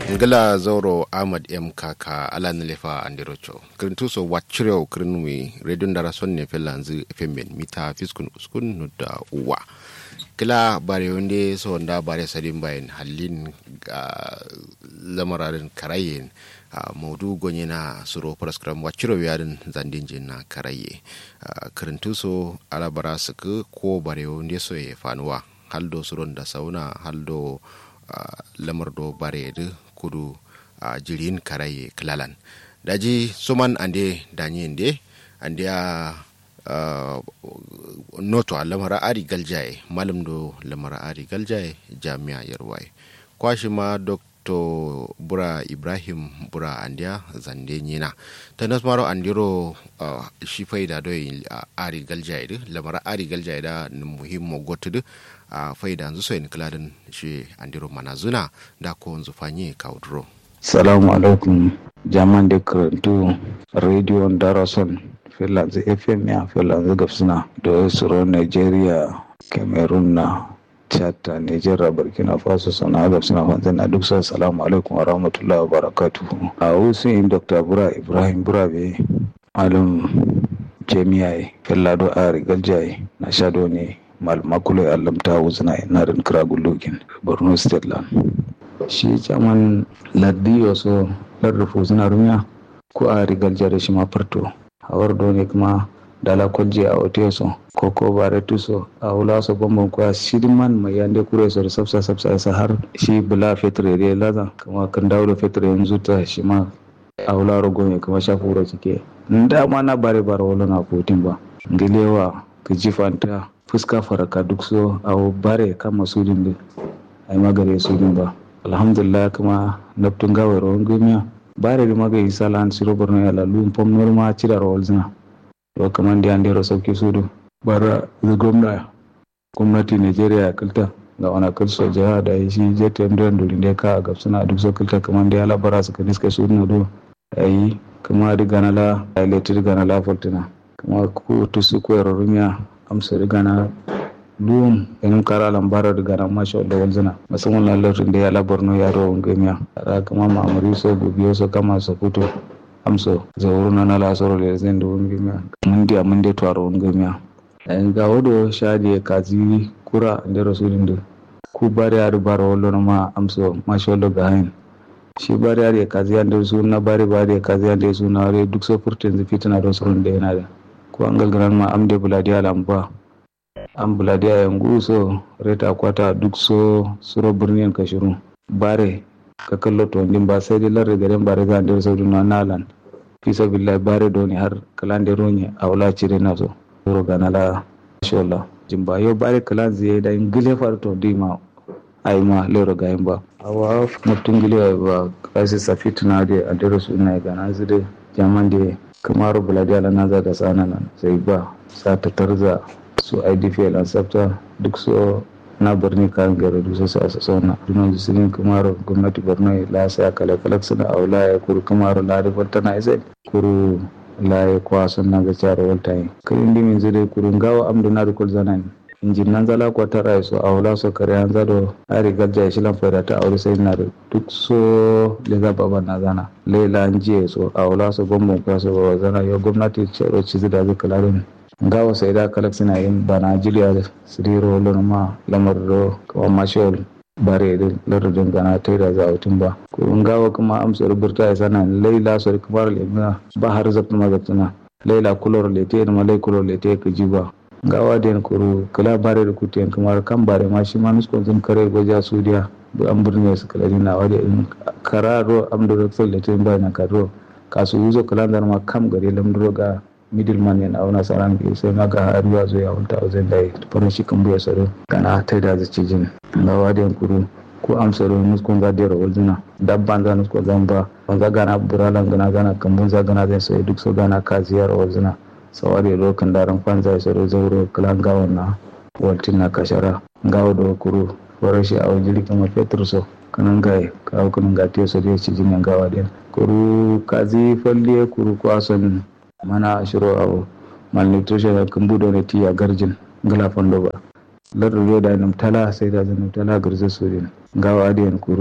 ngala zauro ahmad m kaka ala nelefa andirocho kirin tuso wachireo kirin wi radio ndara sonne felanzi fmn mita fiskun uskun nudda uwa kila bare wonde so nda bare sadin bayan hallin ga lamararin karayen a maudu gonye na suro paraskram wachiro yarin zandin jin na karaye kirin tuso ala bara suku ko bare wonde so ye fanuwa haldo suron da sauna haldo lamar do bare kudu a jirin karaye klalan daji suman ande danyi inde ande a noto a lamara ari galjaye malam do lamara ari galjaye jami'a yarwaye kwashi ma dr bura ibrahim bura andiya zande nyina ta nasmaro andiro uh, shi faida do uh, ari galjaye de lamara ari galjaye da muhimmo gotudu a uh, faida yanzu so in kiladin shi andiro manazuna da ko yanzu fanye kaudro salamu alaikum jaman da karantu radio darason finlands fm ya finlands gafsuna da suro nigeria cameroon na chad nigeria burkina faso sana gafsuna fanzan na duk sa salamu alaikum wa rahmatullahi wa barakatuhu a wasu yin dr bura ibrahim burabe malam jami'ai fillado a rigaljaye na shado ne malmakulo ya lamta wuzina inarin kiragulogin borno state land shi caman laddi wasu larrufu suna rumiya ko a rigar jare shi ma farto hawar dole kuma dala kwalje a ote so ko ko bare tuso a wula so bambam kwa shidman mai yande kure so sabsa sabsa sa har shi bula fetre re laza kuma kan dawo da fetre yanzu ta shi ma a wula rogo ne kuma shafu wura cike nda ma na bare bare wala na kotin ba ngilewa ka jifanta fuska faraka duk so a bare kama sudin da ai magare sudin ba alhamdulillah kuma naftun gawa rawan gumiya bare da magai sala an siro borno ya lalu pom norma cira rawal zina to kaman da an dero sauki sudu bara da gwamna gwamnati nigeria ya kilta ga wani kilso jiha da shi jtm don dole ne ka ga suna duk so kilta kaman da ya labara su ka niska sudu na do ayi kuma da ganala ya letir ganala fortuna kuma ko tusu ko rumiya amsa riga na luwum enin kara lambara riga na masha Allah wanzana musamman na lafin da ya labar no yaro wangamiya ra kama ma'amuri so biyo so kama so fito amso zauru na na lasoro da zai da wangamiya mun dia mun dia tuwaro wangamiya ayin ga wado shadi ya kazi kura da rasulun da ku bari ya rubara wallo na ma amso masha Allah ga hain shi bari ya kazi ya da su na bari bari ya kazi ya da su na duk so furtin zafi tana don surun da yana da ko an galgaran ma am de buladiya lamba an buladiya yangu so reta kwata duk so suro birnin kashiru bare ka kallo to ndin ba sai dai larre garen bare ga der saudu na nalan fisa billahi bare doni har kalan de ronye awla cire na so ro ga nala inshallah jimba yo bare kalan zai da ingile far to dima ai ma lero ga ba awa mutun gile ba kasi safituna de adero sunna ga na zide jaman de kamar buladiya na za da tsana nan sai ba sa ta tarza su idpl an sabta duk so na birni kayan gari duk su a sassana dunan zisirin kamar gwamnati borno la sai kala kala suna aula ya kuru kamar la rifar tana isa kuru la ya kwasan na ga cara walta yi karin dimin zai kurun gawa amdu na rikul zanan injin nan zala ko ta rai so aula so kare an zado ari gajja shi lan fara ta aure sai na duk so le za baba na zana lela an jiye so aula so gombon kwa so baba zana yo gwamnati ce ro ci da zai kula din gawa sai da kalak suna yin bana jiliya siriro lon ma lamar do kawa mashol bare da lardin gana ta da za a ba ko gawa kuma amsa rubuta ya sana laila so kamar lemina ba har zabta ma zabtuna laila kulor lete da malai kulor lete ka ji ba gawa den kuru kala bare da kutiyan kamar kan bare ma shi ma nuskon zan kare goja sudiya bu an burne su kala na wade in kararo am do rexol da tin ba na karo kasu uzo kala dar ma kam gare lamduro ga middleman ne na auna saran ke sai ma ga haruwa zo ya wanta wajen da farin shi kan buya saro kana ta da zaci jin gawa den kuru ko amsaro nuskon ga dero wajina dabban za nuskon zan ba wanda gana buralan gana gana kambun za gana zai sai duk so gana ka ziyar wajina sawari lokan daren kwanza ya soro zauro kalan gawon na waltin na kashara gawo da kuru wara shi a wajen rikin ma fetur so kanan gai kawo kanan ga tiyo so da ci jinin gawa din kuru kazi falle kuru kwason mana shiro a malnutrition ya kan budo ne tiya garjin gala fondo ba lardu da nam tala sai da zan tala garza so din gawa adiyan kuru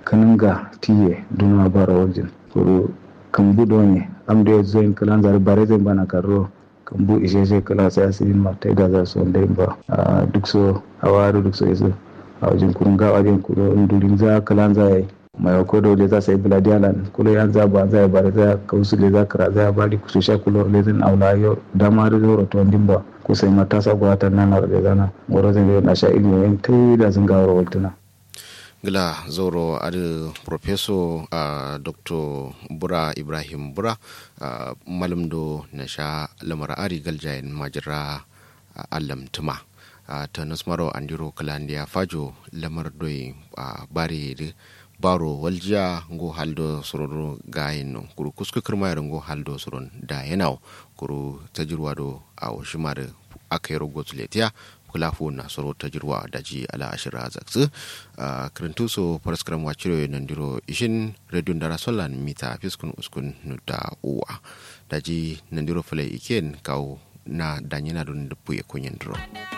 kaninga tiye duna bara wajen kuru kambu donye amda ya zoyin kalan zari bare zai bana karo kambu ishe shi kala sai asirin martai da za su wanda ba duk so a wari duk so yaso a wajen kurun ga wajen kuro indurin za kalan za yi mai ko da wajen za su yi biladiyalan kulo yan za ba za yi bare za kausu le za kara za bari su sha kulo le zan aula yau dama da zoro to wandin ba ko sai matasa gwatan nan na da zana goro zan na sha ilimi yan tai da sun gawar waltuna. gila zoro adi profeso uh, dr bura ibrahim bura uh, malam do na sha lamar ari galjayin majira uh, allam tuma uh, ta nasmaro andiro kalandiya fajo lamar doi uh, bare de baro waljiya ngo haldo sororo gayin no kuru kusku kirmayar ngo haldo soron da yanao kuru tajirwa do a shimar aka yi rogo kula fu na soro ta jirwa da ji ala ashira zaksu a kirintu so paraskram wachiro nan diro ishin radio ndara solan mita fiskun uskun nuda uwa da ji nan diro fule iken kau na danyina don dupu ya kunyin diro.